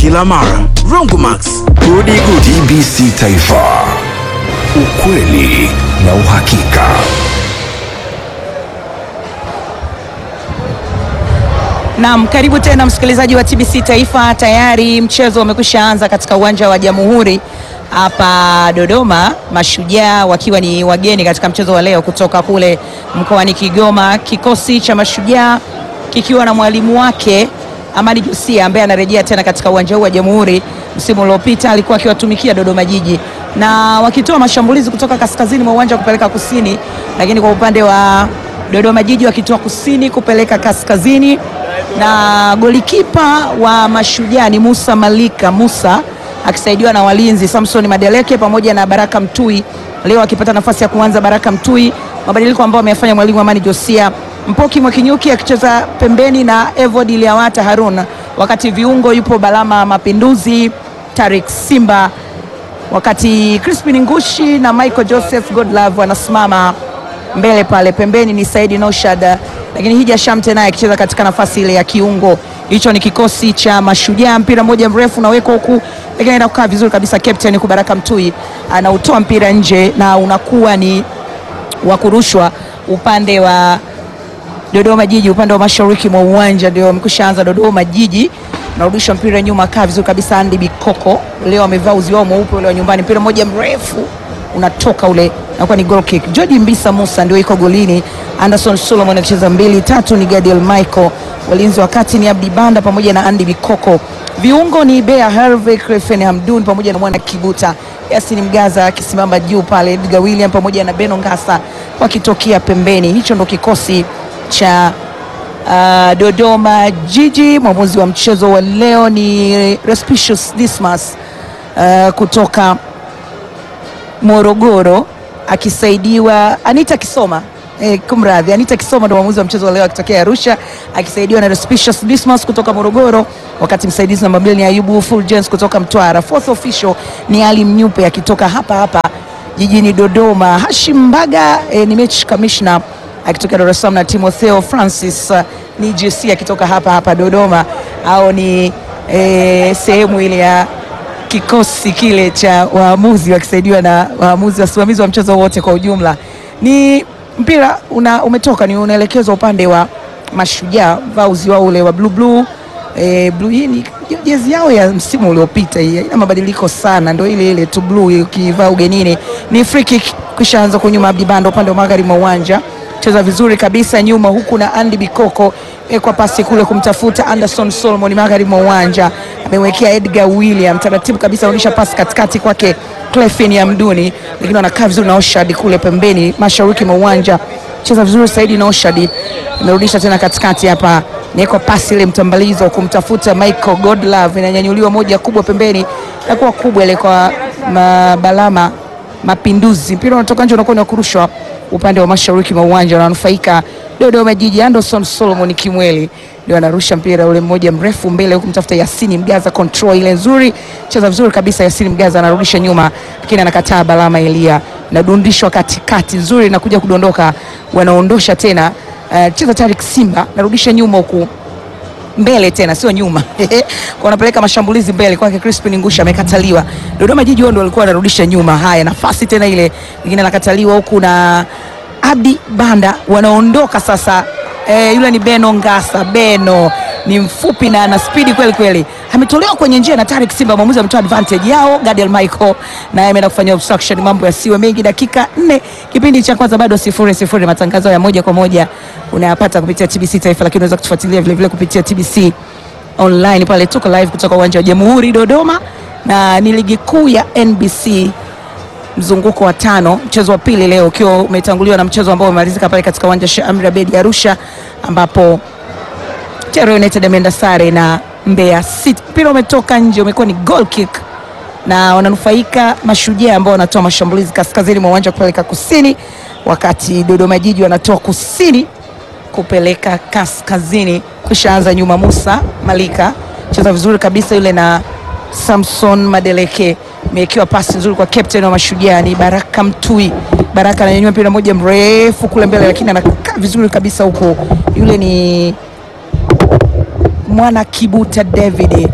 kila mara. Rongomax, gudi gudi. TBC Taifa, ukweli na uhakika. Naam, karibu tena msikilizaji wa TBC Taifa. Tayari mchezo umekwisha anza katika uwanja wa Jamhuri hapa Dodoma, Mashujaa wakiwa ni wageni katika mchezo wa leo kutoka kule mkoani Kigoma. Kikosi cha Mashujaa kikiwa na mwalimu wake Amani Josia ambaye anarejea tena katika uwanja huu wa Jamhuri. Msimu uliopita alikuwa akiwatumikia Dodoma Jiji na wakitoa mashambulizi kutoka kaskazini mwa uwanja kupeleka kusini, lakini kwa upande wa Dodoma Jiji wakitoa kusini kupeleka kaskazini na golikipa wa Mashujaa ni Musa Malika Musa akisaidiwa na walinzi Samson Madeleke pamoja na Baraka Mtui, leo akipata nafasi ya kuanza Baraka Mtui, mabadiliko ambayo ameyafanya mwalimu Amani Josia. Mpoki Mwakinyuki akicheza pembeni na Evod Liawata Harun, wakati viungo yupo Balama Mapinduzi, Tarik Simba, wakati Crispin Ngushi na Michael Joseph Godlove wanasimama mbele pale pembeni ni Saidi Noshad, lakini Hija Shamte naye akicheza katika nafasi ile ya kiungo. Hicho ni kikosi cha Mashujaa. Mpira mmoja mrefu unawekwa huku, lakini anaenda kukaa vizuri kabisa. Captain Kubaraka Mtui anautoa mpira nje na unakuwa ni wa kurushwa upande wa Dodoma Jiji, upande wa mashariki mwa uwanja ndio amekwisha anza. Dodoma Jiji narudisha mpira nyuma, kaa vizuri kabisa. Andy Bikoko leo amevaa uzi wao mweupe ule wa nyumbani, mpira mmoja mrefu unatoka ule nakuwa ni goal kick. George Mbisa Musa ndio iko golini. Anderson Solomon akicheza mbili tatu ni Gadiel Michael. Walinzi wa kati ni Abdi Banda pamoja na Andy Bikoko. Viungo ni Bea Herve, Crefen Hamdun pamoja na mwana Kibuta. Yasin Mgaza akisimama juu pale, Edgar William pamoja na Beno Ngasa wakitokea pembeni. Hicho ndo kikosi cha uh, Dodoma Jiji. Mwamuzi wa mchezo wa leo ni Respicious Dismas uh, kutoka Morogoro akisaidiwa Anita Kisoma eh, kumradhi, Anita Kisoma ndo mwamuzi wa mchezo wa leo akitokea Arusha akisaidiwa na Respicious Dismas kutoka Morogoro, wakati msaidizi namba mbili ni Ayubu Fulgence kutoka Mtwara. Fourth official ni Ali Mnyupe akitoka hapa hapa jijini Dodoma. Hashim Mbaga eh, ni match commissioner akitoka Dar es Salaam na Timotheo Francis uh, ni GC akitoka hapa hapa Dodoma, au ni eh, sehemu ile ya kikosi kile cha waamuzi wakisaidiwa na waamuzi wasimamizi wa mchezo wote kwa ujumla. Ni mpira una, umetoka ni unaelekezwa upande wa Mashujaa, vauzi wao ule wa blue blue eh, blue hii ni jezi yao ya msimu uliopita, hii haina mabadiliko sana, ndio ile ile tu blue ukivaa ugenini. Ni free kick kisha anza kunyuma Abdi Banda upande wa magharibi mwa uwanja cheza vizuri kabisa nyuma huku na Andy Bikoko ekwa pasi kule kumtafuta Anderson Solomon magharibi mwa uwanja, amewekea Edgar William taratibu kabisa, anaonyesha pasi katikati kwake Clefin ya Mduni, lakini wanakaa vizuri na Oshad kule pembeni mashariki mwa uwanja, cheza vizuri Saidi na Oshad amerudisha tena katikati hapa, nieko pasi ile mtambalizo kumtafuta Michael Godlove, inanyanyuliwa moja kubwa pembeni na kuwa kubwa ile kwa Balama Mapinduzi, mpira unatoka nje, unakuwa ni kurushwa upande wa mashariki mwa uwanja wananufaika Dodoma Jiji. Anderson Solomon Kimweli ndio anarusha mpira ule mmoja mrefu mbele, huku mtafuta Yasini Mgaza, control ile nzuri, cheza vizuri kabisa. Yasini Mgaza anarudisha nyuma, lakini anakataa. Balama Elia nadundishwa katikati, nzuri na kuja kudondoka, wanaondosha tena. Uh, cheza Tarik Simba narudisha nyuma huku mbele tena sio nyuma kwa wanapeleka mashambulizi mbele kwake. Crispin Ngusha amekataliwa. Dodoma Jiji wao ndio walikuwa wanarudisha nyuma. Haya, nafasi tena ile nyingine anakataliwa huku na Abdi Banda, wanaondoka sasa. E, yule ni Beno Ngasa. Beno ni mfupi na ana spidi kweli kweli, ametolewa kwenye njia na Tarik Simba. Mwamuzi ametoa advantage yao. Gadiel Michael naye ameenda kufanya obstruction, mambo yasiwe mengi. Dakika nne kipindi cha kwanza bado sifuri sifuri. Matangazo ya moja kwa moja unayapata kupitia TBC Taifa, lakini unaweza kutufuatilia vile vile kupitia TBC online pale, tuko live kutoka uwanja wa Jamhuri Dodoma, na ni ligi kuu ya NBC mzunguko wa tano, mchezo wa pili leo ukiwa umetanguliwa na mchezo ambao umemalizika pale katika uwanja Sheikh Amri Abeid Arusha, ambapo Terra United ameenda sare na Mbeya City. Mpira umetoka nje, umekuwa ni goal kick na wananufaika Mashujaa ambao wanatoa mashambulizi kaskazini mwa uwanja kupeleka kusini, wakati Dodoma Jiji wanatoa kusini kupeleka kaskazini. Kushaanza nyuma, Musa Malika cheza vizuri kabisa yule na Samson Madeleke imewekewa pasi nzuri kwa captain wa Mashujaa ni Baraka Mtui. Baraka ananyanyua mpira moja mrefu kule mbele, lakini anakaa vizuri kabisa huko. Yule ni mwana Kibuta David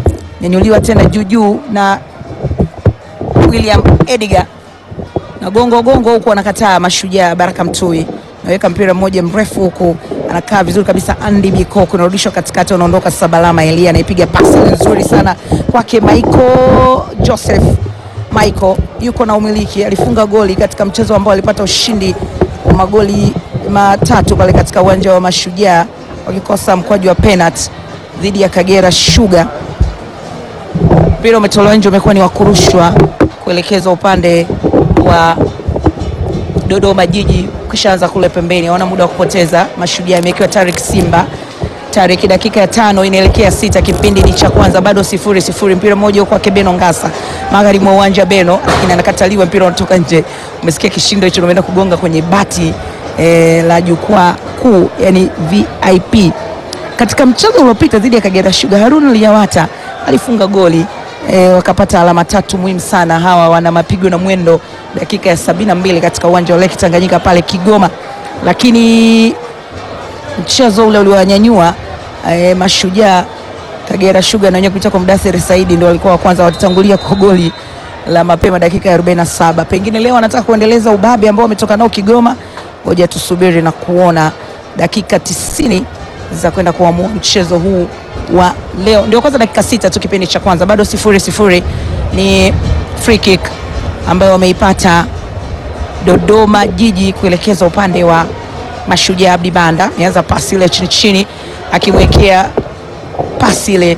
nyanyuliwa tena juu juu na William Edgar na gongo gongo huku anakataa Mashujaa. Baraka Mtui naweka mpira mmoja mrefu huku anakaa vizuri kabisa. Andy Bikoko unarudishwa katikati, unaondoka sasa. Balama Elia anaipiga pasi nzuri sana kwake Michael Joseph. Michael yuko na umiliki, alifunga goli katika mchezo ambao alipata ushindi wa magoli matatu pale katika uwanja wa Mashujaa wakikosa mkwaju wa penalty dhidi ya Kagera Sugar. Mpira umetolewa nje, umekuwa ni wa kurushwa kuelekezwa upande wa Dodoma Jiji, kishaanza kule pembeni, hawana muda wa kupoteza. Mashujaa imewekewa Tarik Simba. Tarik, dakika ya tano inaelekea sita, kipindi ni cha kwanza, bado sifuri sifuri. Mpira mmoja huko kwake Beno Ngasa, magharibi mwa uwanja Beno, lakini anakataliwa, mpira unatoka nje. Umesikia kishindo hicho, umeenda kugonga kwenye bati eh, la jukwaa kuu, yani VIP. Katika mchezo uliopita dhidi ya Kagera Sugar, Harun Liyawata alifunga goli e, wakapata alama tatu muhimu sana. Hawa wana mapigo na mwendo, dakika ya sabini na mbili katika uwanja wa Lake Tanganyika pale Kigoma, lakini mchezo ule uliowanyanyua e, Mashujaa Kagera Sugar na wenyewe kupitia kwa Mdathiri Saidi ndio walikuwa wa kwanza, watatangulia kwa goli la mapema dakika ya 47. Pengine leo wanataka kuendeleza ubabe ambao wametoka nao Kigoma. Ngoja tusubiri na kuona dakika tisini za kwenda kuamua mchezo huu wa leo. Ndio kwanza dakika sita tu kipindi cha kwanza, bado sifuri sifuri. Ni free kick ambayo wameipata Dodoma Jiji kuelekeza upande wa Mashujaa. Abdi Banda ameanza pasi ile chini chini, akimwekea pasi ile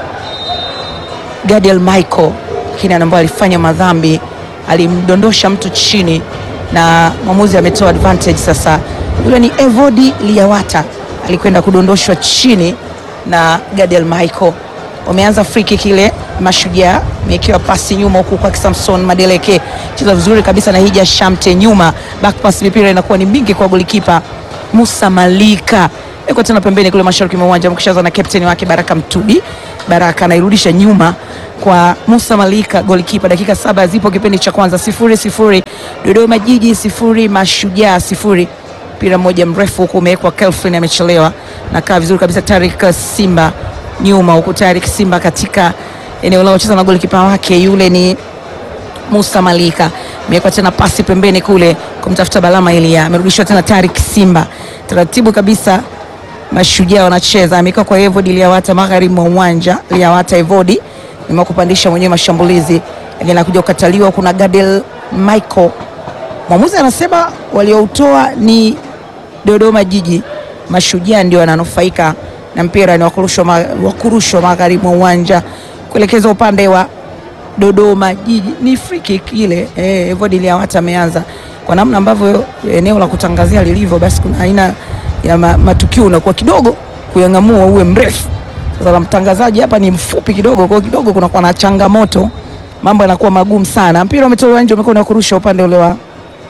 Gadiel Michael, lakini ambaye alifanya madhambi, alimdondosha mtu chini na mwamuzi ametoa advantage. Sasa yule ni Evodi Liawata alikwenda kudondoshwa chini na Gadiel Michael. Wameanza free kick ile Mashujaa, amewekewa pasi nyuma huku kwa Samson Madeleke, cheza vizuri kabisa na Hija Shamte nyuma, back pass, mipira inakuwa ni mingi kwa golikipa Musa Malika, iko tena pembeni kule mashariki mwa uwanja, mkishaza na captain wake Baraka Mtudi. Baraka anairudisha nyuma kwa Musa Malika, golikipa. Dakika saba zipo kipindi cha kwanza, sifuri sifuri, Dodoma Jiji sifuri, Mashujaa sifuri mpira mmoja mrefu huku umewekwa, Kelvin amechelewa na kaa vizuri kabisa. Tarik Simba nyuma huku, Tarik Simba katika eneo lao cheza na golikipa wake yule ni Musa Malika, amewekwa tena pasi pembeni kule kumtafuta Balama Elia, amerudishwa tena Tarik Simba taratibu kabisa. Mashujaa wanacheza, amewekwa kwa Evodi Liawata magharibi mwa uwanja. Liawata Evodi nimewa kupandisha mwenyewe mashambulizi, lakini anakuja kukataliwa. Kuna Gadel Michael, mwamuzi anasema walioutoa ni Dodoma Jiji, Mashujaa ndio wananufaika na mpira ni wakurushwa magharibi mwa uwanja kuelekeza upande wa Dodoma Jiji. Ni free kick ile eh, Evodi Liawata ameanza kwa namna ambavyo eneo la kutangazia lilivyo, basi kuna aina ya ma, matukio unakuwa kidogo kuyang'amua uwe mrefu. Sasa la mtangazaji hapa ni mfupi kidogo, kwa kidogo kunakuwa na changamoto, mambo yanakuwa magumu sana. Mpira umetolewa nje, umekuwa kurusha upande ule wa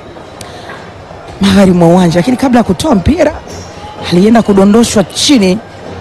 magharibi mwa uwanja, lakini kabla ya kutoa mpira alienda kudondoshwa chini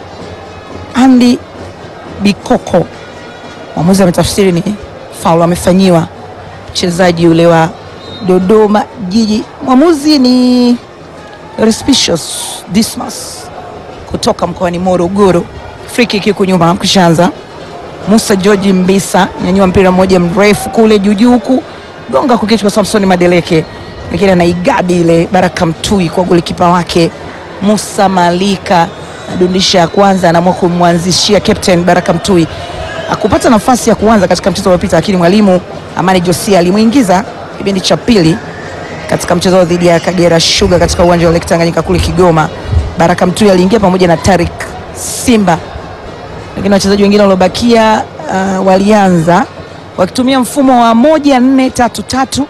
Andy Bikoko. Mwamuzi ametafsiri ni faulu amefanyiwa mchezaji ule wa Dodoma Jiji. Mwamuzi ni Respicious Dismas kutoka mkoani Morogoro. Free kick iko nyuma kushaanza. Musa George Mbisa nyanyua mpira mmoja mrefu kule juu huku gonga kukichwa kwa Samson Madeleke, lakini anaigadi ile Baraka Mtui kwa golikipa wake Musa Malika adundisha ya kwanza, anaamua kumwanzishia captain Baraka Mtui akupata nafasi ya kuanza katika mchezo uliopita, lakini mwalimu Amani Josia alimuingiza kipindi cha pili katika mchezo dhidi ya Kagera Sugar katika uwanja wa Lake Tanganyika kule Kigoma. Baraka Mtui aliingia pamoja na Tarik Simba, lakini wachezaji wengine waliobakia uh, walianza wakitumia mfumo wa moja nne tatu tatu.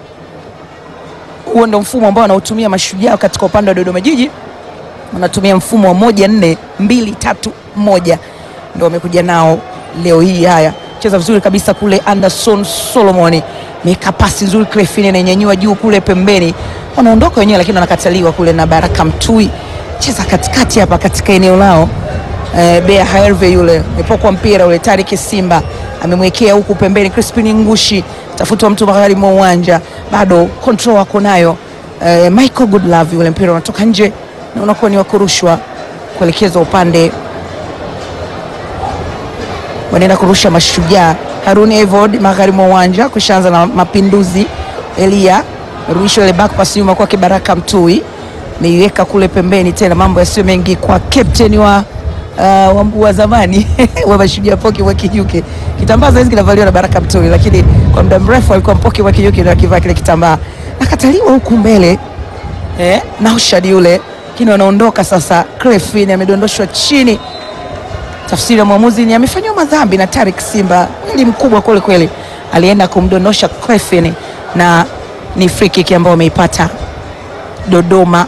Huo ndio mfumo ambao wanaotumia Mashujaa katika upande wa Dodoma Jiji wanatumia mfumo wa moja nne mbili tatu moja ndio wamekuja nao leo hii. Haya, cheza vizuri kabisa kule, Anderson Solomoni meka pasi nzuri, Crefine ananyanyua juu kule pembeni, wanaondoka wenyewe, lakini wanakataliwa kule na Baraka Mtui. Cheza katikati hapa katika eneo lao e, Bea Herve yule amepokwa mpira ule, Tariki Simba amemwekea huku pembeni, Crispin Ngushi tafutwa mtu magharibi mwa uwanja, bado control wako nayo e, Michael Goodlove yule mpira unatoka nje na unakuwa ni wakurushwa kuelekezwa upande wanaenda kurusha Mashujaa. Harun Evod magharibi mwa uwanja kushaanza na Mapinduzi. Elia ruisho ile back pass nyuma kwake Baraka Mtui, meiweka kule pembeni tena, mambo yasiyo mengi kwa captain wa uh, wa, wa zamani wa Mashujaa Poki wa Kijuke. Kitambaa saizi kinavaliwa na Baraka Mtui, lakini kwa muda mrefu alikuwa Mpoki wa Kijuke ndio akivaa kile kitambaa, nakataliwa huku mbele eh, Naushad yule, lakini wanaondoka sasa. Crefin amedondoshwa chini tafsiri ya mwamuzi ni amefanyiwa madhambi na Tarik Simba, mwili mkubwa kweli kweli, alienda kumdondosha Crefin na ni free kick ambayo wameipata Dodoma.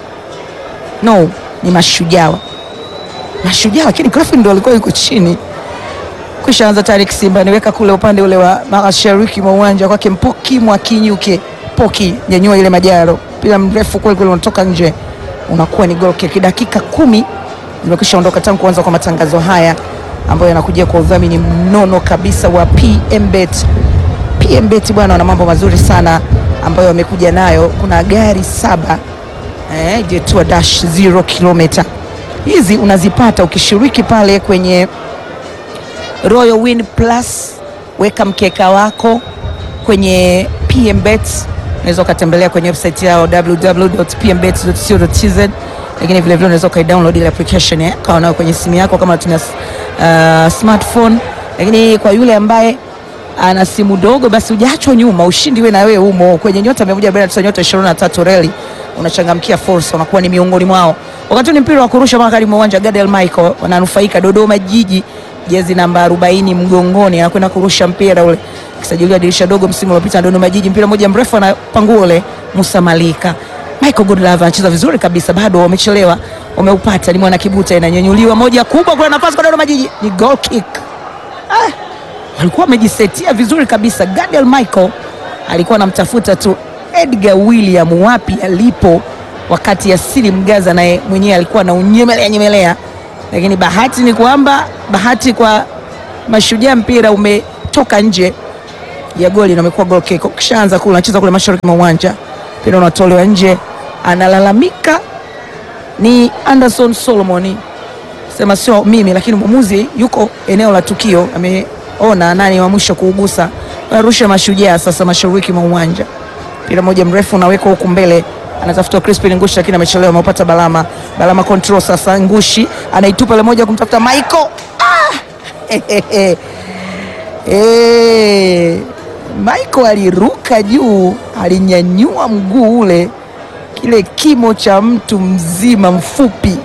No, ni Mashujaa, Mashujaa, lakini Crefin ndo alikuwa yuko chini. Kisha anza Tarik Simba niweka kule upande ule wa mashariki mwa uwanja kwake Mpoki mwa Kinyuke. Poki nyanyua ile majaro, mpira mrefu kweli kweli, unatoka nje, unakuwa ni goal kick. Dakika kumi zimekwisha ondoka tangu kuanza kwa matangazo haya ambayo yanakuja kwa udhamini mnono kabisa wa PMBet. PMBet bwana, wana mambo mazuri sana ambayo wamekuja nayo. Kuna gari saba eh, Jetua Dash 0 kilomita. Hizi unazipata ukishiriki pale kwenye Royal Win Plus. Weka mkeka wako kwenye PMBet, unaweza ukatembelea kwenye website yao www.pmbet.co.tz lakini vile vile unaweza ukaidownload ile application eh, kawa nayo kwenye simu yako kama unatumia uh, smartphone. Lakini kwa yule ambaye ana simu dogo, basi ujaachwa nyuma, ushindi we na wewe umo kwenye nyota 149 nyota 23 reli, unachangamkia fursa, unakuwa ni miongoni mwao. Wakati ni mpira wa kurusha magharibi mwa uwanja, Gadiel Michael wananufaika Dodoma Jiji, jezi namba 40 mgongoni, anakwenda kurusha mpira ule, kisajiliwa dirisha dogo msimu uliopita Dodoma Jiji, mpira mmoja mrefu anapangua ule Musa Malika Michael Godlove anacheza vizuri kabisa, bado wamechelewa, wameupata. Ni mwana Kibuta, inanyanyuliwa moja kubwa, kuna nafasi kwa Dodoma Jiji, ni goal kick. Ah, walikuwa wamejisetia vizuri kabisa. Gadiel Michael alikuwa anamtafuta tu Edgar William wapi alipo, wakati Yasiri Mgaza naye mwenyewe alikuwa na unyemelea nyemelea, lakini bahati ni kwamba bahati kwa Mashujaa, mpira umetoka nje ya goli na umekuwa goal kick. Kishaanza kule anacheza kule mashariki mwa uwanja mpira unatolewa nje, analalamika ni Anderson Solomon, sema sio mimi, lakini mwamuzi yuko eneo la tukio, ameona nani wa mwisho kuugusa. Arusha Mashujaa sasa mashariki mwa uwanja, mpira moja mrefu unawekwa huku mbele, anatafuta Crispin Ngushi, lakini amechelewa, ameupata Balama. Balama control sasa, Ngushi anaitupa ile moja kumtafuta Michael. Ah! Eh, Michael aliruka juu, alinyanyua mguu ule, kile kimo cha mtu mzima mfupi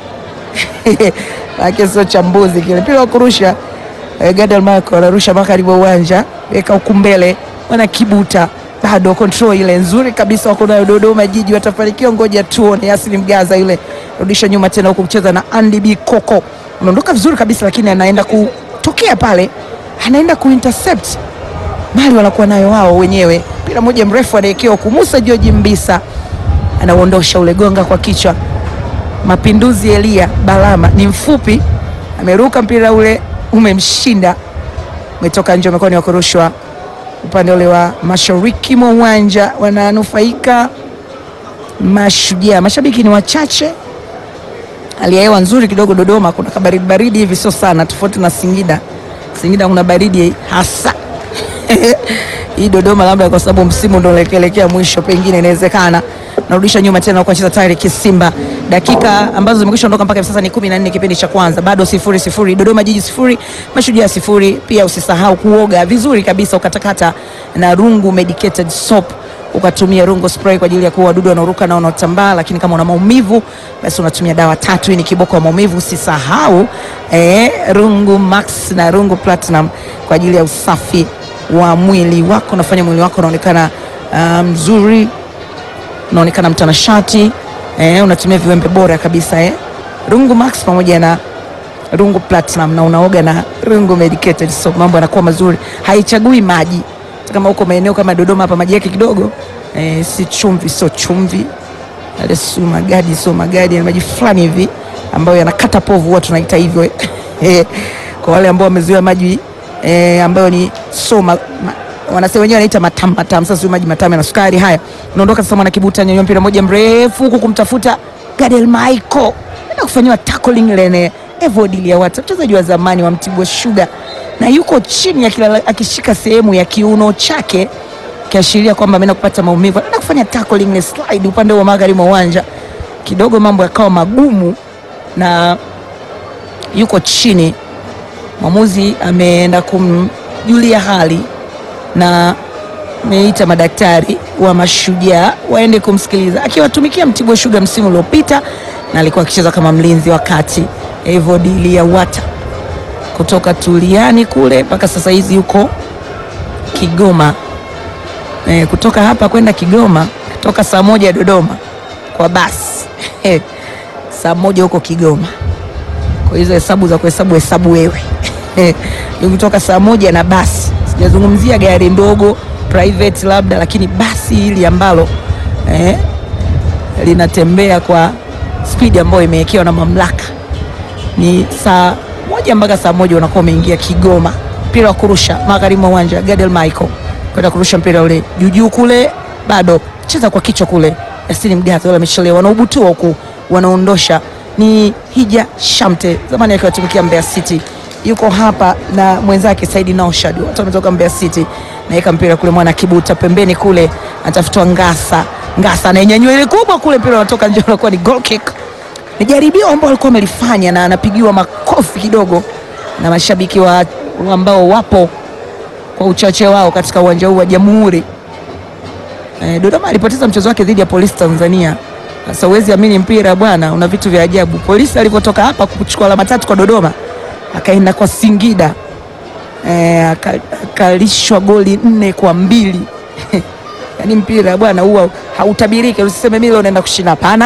ake sio cha mbuzi kile. Mpira wa kurusha eh, Gadiel Michael anarusha magharibi wa uwanja, weka huku mbele, wana Kibuta bado control ile nzuri kabisa, wako nayo Dodoma Jiji, watafanikiwa, ngoja tuone. Yasini Mgaza yule rudisha nyuma tena, huku mcheza na Andy B Koko, anaondoka vizuri kabisa, lakini anaenda kutokea pale, anaenda kuintercept mali wanakuwa nayo wao wenyewe. Mpira mmoja mrefu anaekewa huku, Musa George Mbisa anauondosha ule, gonga kwa kichwa. Mapinduzi Elia Balama ni mfupi, ameruka mpira ule umemshinda, umetoka nje, umekuwa ni wa kurushwa upande ule wa mashariki mwa uwanja. Wananufaika Mashujaa, mashabiki ni wachache, hali ya hewa nzuri kidogo. Dodoma kuna kabaridi baridi hivi, sio sana, tofauti na Singida. Singida kuna baridi hasa hii Dodoma labda kwa sababu msimu ndo unaelekea mwisho, pengine inawezekana. Narudisha nyuma tena kwa cheza tayari Kisimba, dakika ambazo zimekwisha ondoka mpaka hivi sasa ni 14 kipindi cha kwanza, bado sifuri sifuri, Dodoma Jiji sifuri, Mashujaa sifuri. Pia usisahau kuoga vizuri kabisa, ukatakata na Rungu medicated soap, ukatumia Rungu spray kwa ajili ya kuua wadudu wanaoruka na wanaotambaa. Lakini kama una maumivu, basi unatumia dawa tatu. Hii ni kiboko wa maumivu. Usisahau eh, Rungu Max na Rungu Platinum kwa ajili ya usafi wa mwili wako, unafanya mwili wako unaonekana mzuri, um, unaonekana mtanashati eh, unatumia viwembe bora kabisa eh. Rungu Max pamoja na Rungu Platinum na unaoga na Rungu Medicated so mambo yanakuwa mazuri, haichagui maji. Kama uko maeneo kama Dodoma hapa maji yake kidogo eh, si chumvi, sio chumvi, ale sio magadi, sio magadi, ni maji fulani hivi ambayo yanakata povu, huwa tunaita hivyo eh. Kwa wale ambao wamezoea maji E, ambayo ni so ma, ma, wanasema wenyewe wanaita matamu matamu. Sasa maji matamu na sukari haya. Unaondoka sasa, mwana Kibuta nyanyua mpira moja mrefu huku kumtafuta Gadiel Michael na kufanyiwa tackling lene Evodilia Wata, mchezaji wa zamani wa Mtibwa Sugar na yuko chini akilala, akishika sehemu ya kiuno chake kiashiria kwamba ameenda kupata maumivu, anaenda kufanya tackling ni slide upande wa magharibi mwa uwanja. Kidogo mambo yakawa magumu na yuko chini. Mwamuzi ameenda kumjulia hali na ameita madaktari wa Mashujaa waende kumsikiliza, akiwatumikia Mtibwa Sugar msimu uliopita na alikuwa akicheza kama mlinzi wa kati. Evod Liyawata kutoka Tuliani kule mpaka sasa hizi yuko Kigoma. E, kutoka hapa kwenda Kigoma kutoka saa moja Dodoma kwa basi saa moja huko Kigoma. Kwa hizo hesabu za kuhesabu hesabu wewe ni kutoka saa moja na basi, sijazungumzia gari ndogo private labda, lakini basi hili ambalo eh, linatembea kwa spidi ambayo imewekewa na mamlaka ni saa moja mpaka saa moja unakuwa umeingia Kigoma. Mpira wa kurusha magharibi mwa uwanja, Gadel Michael kwenda kurusha mpira ule juujuu kule, bado cheza kwa kichwa kule, Yasini Mgaza wale amechelewa, wanaubutua huku, wanaondosha ni Hija Shamte, zamani akiwatumikia Mbeya City, yuko hapa na mwenzake Saidi Naushad, watu wametoka Mbeya City, naweka mpira kule, mwana kibuta pembeni kule, anatafutwa Ngasa. Ngasa anainyanyua ile kubwa kule, mpira unatoka nje, unakuwa ni goal kick ni jaribio ambao alikuwa amelifanya na anapigiwa makofi kidogo na mashabiki wa ambao wapo kwa uchache wao katika uwanja huu wa Jamhuri. E, Dodoma alipoteza mchezo wake dhidi ya Polisi Tanzania. Sasa huwezi amini mpira bwana, una vitu vya ajabu. Polisi alivyotoka hapa kuchukua alama tatu kwa Dodoma, akaenda kwa Singida e, akalishwa goli nne kwa mbili yaani mpira bwana huwa hautabiriki, usiseme mimi leo naenda kushinda, hapana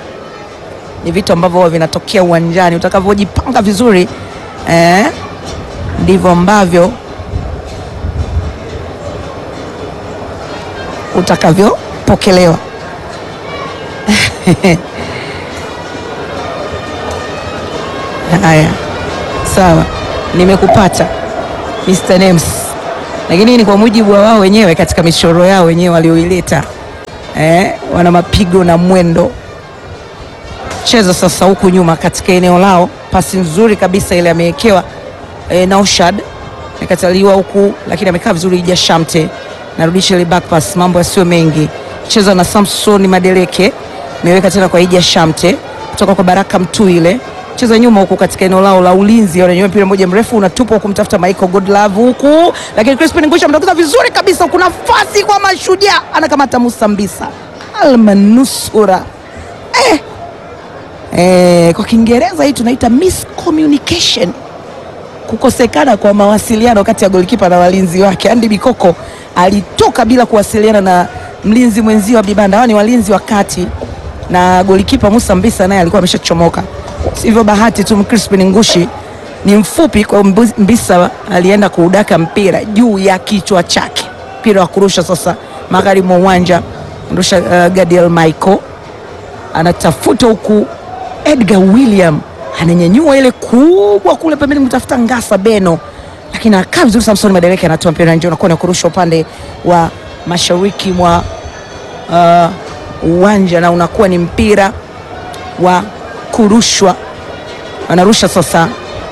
ni vitu ambavyo huwa vinatokea uwanjani. Utakavyojipanga vizuri eh, ndivyo ambavyo utakavyopokelewa. Haya, sawa, nimekupata Mr. Names, lakini ni kwa mujibu wa wao wenyewe katika michoro yao wenyewe walioileta. Eh, wana mapigo na mwendo cheza sasa huku nyuma katika eneo lao, pasi nzuri kabisa ile amewekewa e, Naushad amekataliwa huku, lakini amekaa vizuri. Ija Shamte narudisha ile back pass, mambo yasiyo mengi, cheza na Samson Madeleke, ameweka tena kwa Ija Shamte kutoka kwa Baraka Mtu ile cheza nyuma huku katika eneo lao la ulinzi, wananyua mpira mmoja mrefu unatupwa huku, mtafuta Michael Godlove huku, lakini Crispin Ngusha mtokeza vizuri kabisa huku, nafasi kwa Mashujaa, anakamata Musa Mbisa almanusura eh. Eh, kwa Kiingereza hii tunaita miscommunication, kukosekana kwa mawasiliano kati ya golikipa na walinzi wake. Andy Bikoko alitoka bila kuwasiliana na mlinzi mwenzio wa Bibanda, hawa ni walinzi wa kati, na golikipa Musa Mbisa naye alikuwa ameshachomoka. Sivyo bahati tu, Crispin Ngushi ni mfupi, kwa Mbisa alienda kuudaka mpira juu ya kichwa chake. Mpira wa kurusha sasa magharibi mwa uwanja, ndusha uh, Gadiel Michael anatafuta huku Edgar William ananyanyua ile kubwa kule pembeni kumtafuta Ngasa Beno, lakini akaa vizuri. Samson Madeleke anatoa mpira nje, unakuwa ni kurusha upande wa mashariki mwa uwanja uh, na unakuwa ni mpira wa kurushwa. Anarusha sasa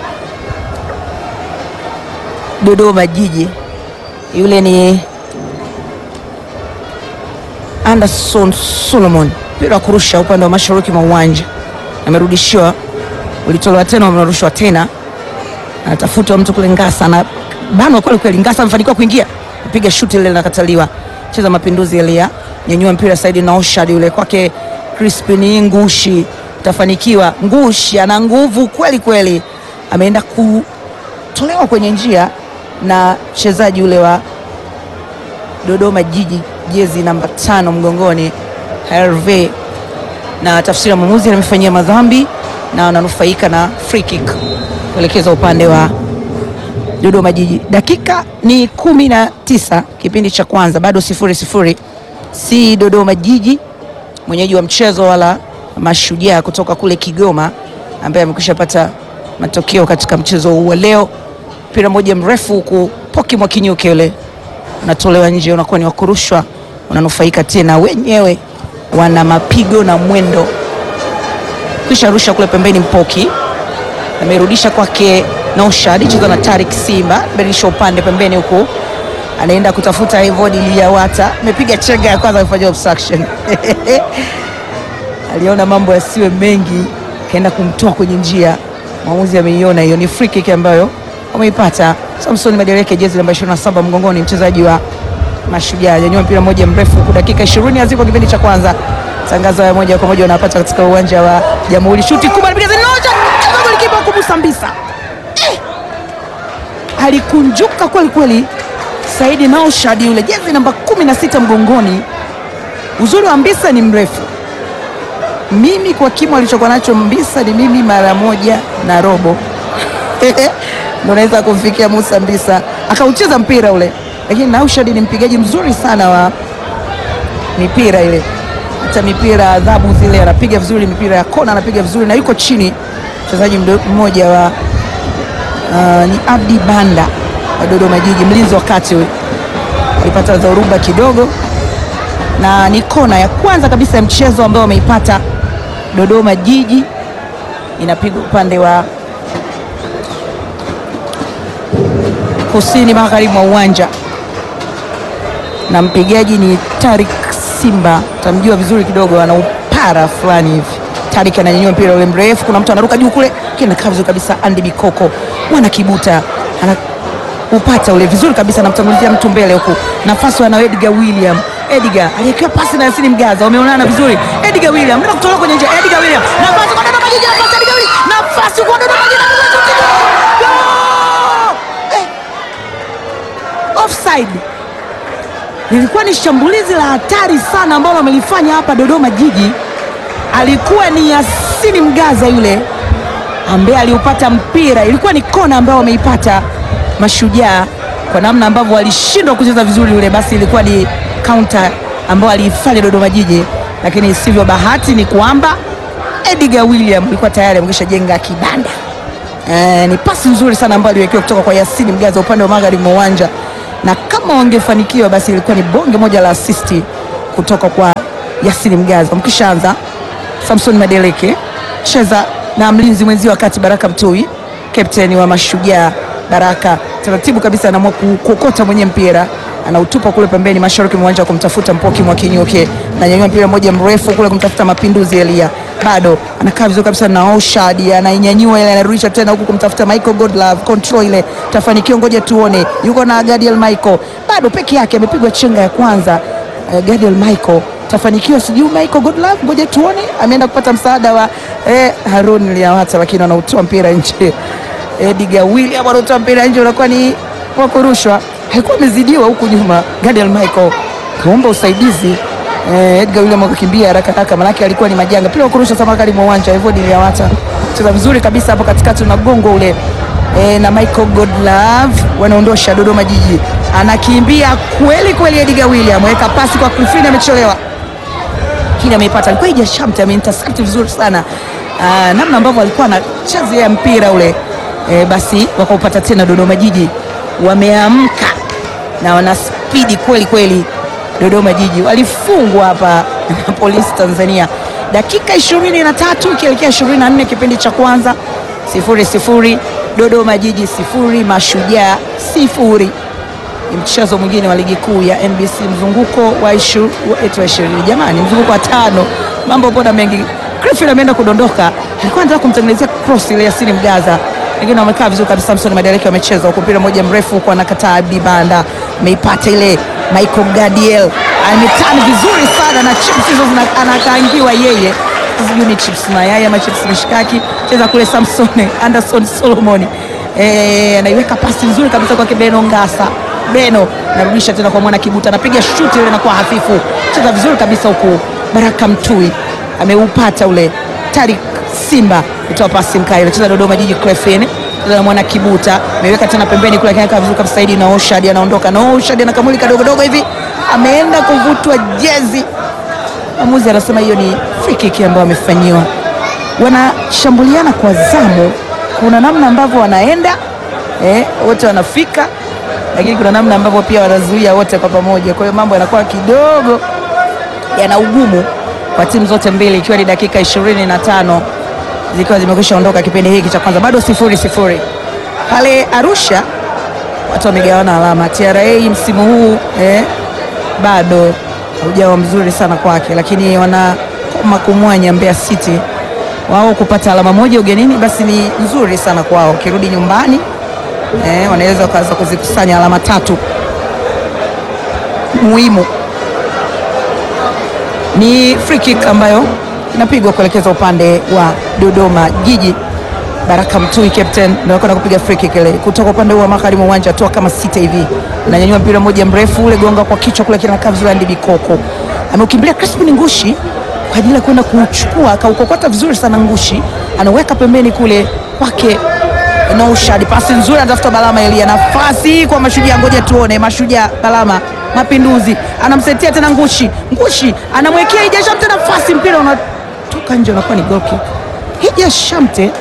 Dodoma Jiji, yule ni Anderson Solomon, mpira wa kurusha upande wa mashariki mwa uwanja amerudishiwa ulitolewa tena, amerushwa tena, anatafutwa mtu kule. Ngasa na banwa kweli kweli. Ngasa amefanikiwa kuingia, piga shuti ile linakataliwa. Cheza mapinduzi Elia, nyanyua mpira Saidi na Oshad yule kwake Crispin Ngushi, tafanikiwa. Ngushi ana nguvu kweli kweli, ameenda kutolewa kwenye njia na mchezaji ule wa Dodoma Jiji, jezi namba tano mgongoni Herve na tafsiri ya mwamuzi amefanyia madhambi na wananufaika na free kick kuelekeza upande wa Dodoma Jiji. Dakika ni kumi na tisa kipindi cha kwanza, bado sifuri sifuri, si Dodoma Jiji mwenyeji wa mchezo wala Mashujaa kutoka kule Kigoma ambaye amekwisha pata matokeo katika mchezo huu wa leo. Mpira mmoja mrefu huku Poki Mwakinyuke yule unatolewa nje, unakuwa ni wakurushwa, unanufaika tena wenyewe wana mapigo na mwendo, kisha rusha kule pembeni. Mpoki amerudisha kwake Naushad cheza na Tarik Simba, badilisha upande pembeni huku anaenda kutafuta Evod Liyawata, amepiga chenga ya kwanza kufanya obstruction aliona mambo yasiwe mengi, kaenda kumtoa kwenye njia. Mwamuzi ameiona hiyo, ni free kick ambayo wameipata. Samson Madereke, jezi namba 27 mgongoni, mchezaji wa Mashujaa, nyanyua mpira mmoja mrefu huku, dakika 20 haziko kipindi cha kwanza. Tangazo ya moja kwa moja wanapata katika uwanja wa Jamhuri. Shuti kubwa anapiga zinoja, cheza golikipa kubusa mbisa eh! alikunjuka kweli kweli Saidi Naushad yule, jezi namba 16 mgongoni. Uzuri wa Mbisa ni mrefu mimi kwa kimo alichokuwa nacho Mbisa ni mimi mara moja na robo ndo naweza kumfikia Musa Mbisa, akaucheza mpira ule, lakini Naushad ni mpigaji mzuri sana wa mipira ile, hata mipira adhabu zile anapiga vizuri, mipira ya kona anapiga vizuri, na yuko chini mchezaji mmoja wa uh, ni Abdi Banda wa Dodoma Jiji, mlinzi wa kati huyu, alipata dhoruba kidogo na ni kona ya kwanza kabisa ya mchezo ambao wameipata Dodoma Jiji, inapigwa upande wa kusini magharibi mwa uwanja na mpigaji ni Tarik Simba, tamjua vizuri kidogo, ana upara fulani hivi. Tarik ananyanyua mpira ule mrefu, kuna mtu anaruka juu kule, kinakaa vizuri kabisa. Andy Bikoko mwana kibuta ana upata ule vizuri kabisa, namtangulizia mtu mbele huku, nafasi ana Edgar William. Edgar aliyekiwa pasi na Yasini Mgaza, wameonana vizuri. Edgar William ndio kutoka kwenye njia. Edgar William nafasi kwa Dodoma Jiji, nafasi Edgar William, nafasi kwa Dodoma Jiji, offside. Lilikuwa ni shambulizi la hatari sana ambalo wamelifanya hapa Dodoma Jiji. Alikuwa ni Yasini Mgaza yule ambaye aliupata mpira, ilikuwa ni kona ambayo wameipata Mashujaa kwa namna ambavyo walishindwa kucheza vizuri yule, basi ilikuwa ni counter ambayo aliifanya Dodoma Jiji, lakini sivyo. Bahati ni kwamba Edgar William alikuwa tayari amekisha jenga kibanda. E, ni pasi nzuri sana ambayo aliwekewa kutoka kwa Yasini Mgaza upande wa magharibi mwa uwanja, na kama wangefanikiwa basi ilikuwa ni bonge moja la asisti kutoka kwa Yasini Mgaza. Mkishaanza Samson Madeleke cheza na mlinzi mwenzi wakati Baraka Mtui, kapteni wa Mashujaa. Baraka taratibu kabisa anaamua kuokota mwenye mpira anautupa kule pembeni mashariki mwa uwanja kumtafuta Mpoki mwa Kinyoke, ananyanyua mpira mmoja mrefu kule kumtafuta Mapinduzi Elia, bado anakaa vizuri kabisa na Oshad, anainyanyua ile, anarudisha tena huku kumtafuta Michael Godlove, control ile tafanikiwa, ngoja tuone, yuko na Gadiel Michael, bado peke yake, amepigwa chenga ya kwanza. Uh, Gadiel Michael tafanikiwa, sijui Michael Godlove, ngoja tuone, ameenda kupata msaada wa eh, Harun Liawata, lakini anautoa mpira nje. Edgar William anautoa mpira nje, unakuwa ni wa kurushwa alikuwa amezidiwa huku nyuma. Gadiel Michael kaomba usaidizi eh, Edgar William akakimbia haraka haraka, manake alikuwa ni majanga. Pia kurusha sama kali mwa uwanja hivyo, Liyawata cheza vizuri kabisa hapo katikati, unagongo ule eh, na Michael Godlove wanaondosha Dodoma Jiji, anakimbia kweli kweli. Edgar William weka pasi kwa Clifrine, amechelewa kile ameipata, alikuwa ija shamte, ameintercept vizuri sana ah, namna ambavyo alikuwa anachezea mpira ule eh, basi wakaupata tena Dodoma Jiji wameamka na wana spidi kweli kweli. Dodoma Jiji walifungwa hapa na Polisi Tanzania dakika ishirini na tatu ikielekea ishirini na nne kipindi cha kwanza, sifuri sifuri. Dodoma Jiji sifuri, Mashujaa sifuri. Ni mchezo mwingine wa ligi kuu ya NBC mzunguko wa ishirini, jamani, mzunguko wa tano. Mambo mbona mengi. Griffin ameenda kudondoka, alikuwa anataka kumtengenezea cross ile Yasini Mgaza lakini wamekaa vizuri kabisa. Samson Madeleke wamecheza huko, mpira mmoja mrefu huko, anakataa Abdi Banda, ameipata ile. Michael Gadiel ametani vizuri sana na chips hizo anakaangiwa yeye, sijui ni chips mayai ama chips mishikaki. Cheza kule Samson Anderson Solomon eh, anaiweka pasi nzuri kabisa kwa Beno Ngasa. Beno narudisha tena kwa mwana Kibuta, anapiga shuti ile inakuwa hafifu. Cheza vizuri kabisa huku, Baraka Mtui ameupata ule. Tarik Simba kutoa pasi mkaile, cheza Dodoma Jiji Clefin na mwana Kibuta ameweka tena pembeni kule, akaeka vizuri kabisa. Saidi na Oshad anaondoka na Oshad anakamulika dogo dogo hivi, ameenda kuvutwa jezi. Mwamuzi anasema hiyo ni free kick ambayo amefanyiwa. Wanashambuliana kwa zamu, kuna namna ambavyo wanaenda eh, wote wanafika, lakini kuna namna ambavyo pia wanazuia wote kwa pamoja. Kwa hiyo mambo yanakuwa kidogo yana ugumu kwa timu zote mbili, ikiwa ni dakika ishirini na tano zikiwa zimekwisha ondoka kipindi hiki cha kwanza, bado sifuri sifuri. pale Arusha watu wamegawana alama. TRA msimu huu eh, bado haujawa mzuri sana kwake, lakini wanakoma kumwanya Mbeya City wao kupata alama moja ugenini, basi ni nzuri sana kwao. Ukirudi nyumbani eh, wanaweza wakaanza kuzikusanya alama tatu muhimu. Ni free kick ambayo inapigwa kuelekeza upande wa Dodoma Jiji. Baraka Mtui captain ndio anakwenda kupiga free kick ile kutoka upande wa magharibi mwa uwanja, toa kama sita hivi, ananyanyua mpira mmoja mrefu ule, gonga kwa kichwa kule, kinakaa vizuri. Andy Bikoko ameukimbilia Crispin Ngushi kwa ajili ya kwenda kuchukua, akaukokota vizuri sana Ngushi, anaweka pembeni kule kwake Naushad, pasi nzuri, anatafuta Balama Elia, nafasi kwa Mashujaa. Ngoja tuone Mashujaa, Balama Mapinduzi anamsetia tena Ngushi, Ngushi anamwekea Hija Shamte nafasi, mpira unatoka nje, unakuwa ni goal kick. Hija Shamte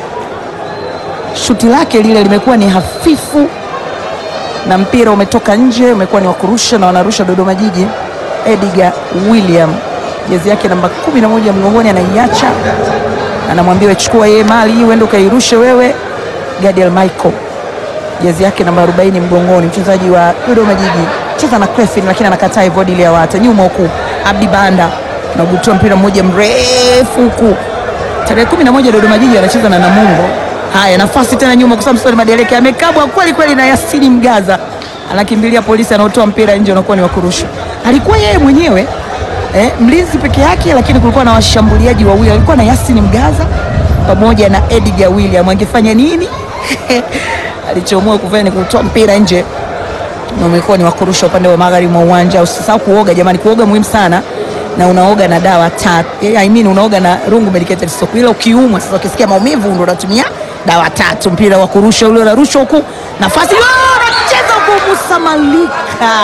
shuti lake lile limekuwa ni hafifu na mpira umetoka nje, umekuwa ni wa kurusha na wanarusha Dodoma Jiji. Edgar William jezi yake namba 11 mgongoni, anaiacha anamwambia chukua yeye mali hii uende ukairushe wewe. Gadiel Michael jezi yake namba 40 mgongoni, mchezaji wa Dodoma Jiji, cheza na Clefin lakini anakataa hivyo. Dili ya wata nyuma huku, Abdi Banda nagutua mpira mmoja mrefu huku. Tarehe 11 Dodoma Jiji anacheza na Namungo. Haya, nafasi tena nyuma kwa Samson Madeleke amekabwa kweli kweli na Yasini Mgaza, anakimbilia polisi, anaotoa mpira nje, unakuwa ni wa kurusha. Alikuwa yeye mwenyewe eh, mlinzi peke yake, lakini kulikuwa na washambuliaji wawili, alikuwa na Yasini Mgaza pamoja na Edgar William. Angefanya nini? alichoamua kufanya ni kutoa mpira nje na umekuwa ni wakurusha upande wa magharibi mwa uwanja. Usisahau kuoga jamani, kuoga muhimu sana, na unaoga na dawa tatu. I mean unaoga na Rungu Medicated Soap, ila ukiumwa sasa, ukisikia maumivu ndio unatumia dawa tatu. Mpira wa kurusha ule unarushwa huku, nafasi anacheza huku, Musa Malika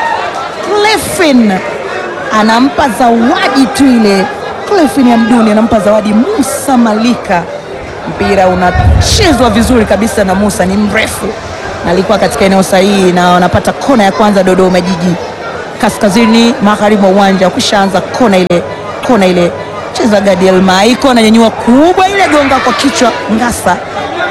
Clefin anampa zawadi tu ile. Clefin ya Mduni anampa zawadi Musa Malika mpira unachezwa vizuri kabisa na Musa, ni mrefu na alikuwa katika eneo sahihi, na wanapata kona ya kwanza Dodoma Jiji, kaskazini magharibi mwa uwanja. Ukishaanza kona ile, kona ile cheza Gadiel Maiko ananyanyua kubwa ile, gonga kwa kichwa Ngasa